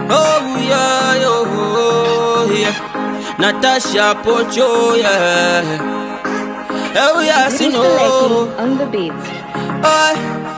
Oh yeah, oh yeah. Natasha Pocho, yeah. Oh yeah, Ziggy see no. Selecting on the beat. Oh,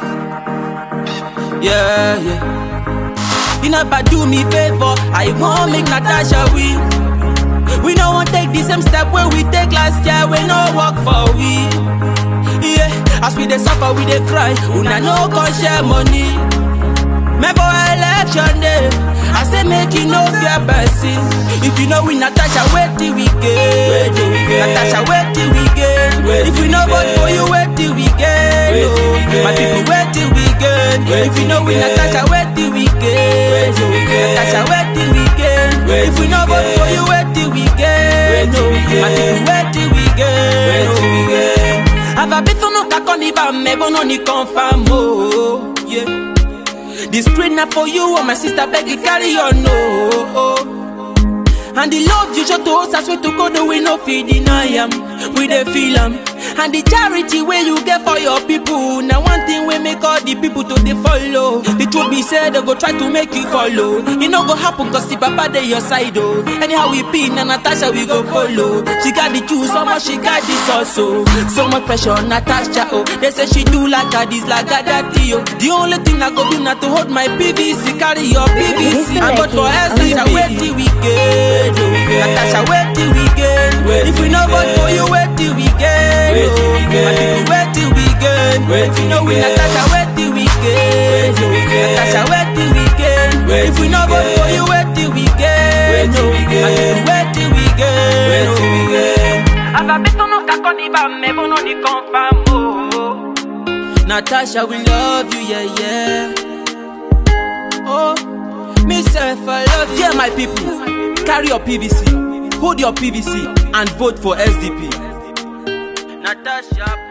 yeah, yeah. You never do me favor. I won't make Natasha win. We no want take the same step where we take last year. We no work for we. Yeah, as we dey suffer, we dey cry. Una no come share money. Me for election day, I say make you no fear person. If you know we Natasha, wait till we get. Natasha, wait till we get. If we no vote for you, wait till we get. Oh, my people, wait till we get. If you know we Natasha, wait till we get. Natasha, wait till we get. If we no vote for you, wait till we get. Oh, my people, wait till we get. Oh, Avabeto no kakoni ba mebo no ni confirm oh yeah. The screen na for you, oh my sister beg you carry on, no. And the love you show to us, I swear to God, no, we no fit deny am. We dey feel am. And the charity way you get for your people, now one thing we make all the people to dey follow. The truth be said, they go try to make you follow. It no go happen cause the papa dey your side, oh. Anyhow we be, na Natasha we go follow. She got the juice, so much she got this also. So much pressure on Natasha, oh. They say she do like a this, like a that, oh. The only thing I go do now to hold my PVC, carry your PVC. I vote for SD, wait till we get. Natasha, wait till we get. If we no vote for you, wait till we get. My people, wait till we get. If you know we Natasha, wait till we get. Natasha, wait till we get. If we no vote for you, wait till we get. My people, wait till we get. Avabeto no kakoni ba mebo no ni confirm oh. Natasha, we love you, yeah, yeah. Oh, me self, I love you. Yeah, my people, carry your PVC, hold your PVC, and vote for SDP. Natasha.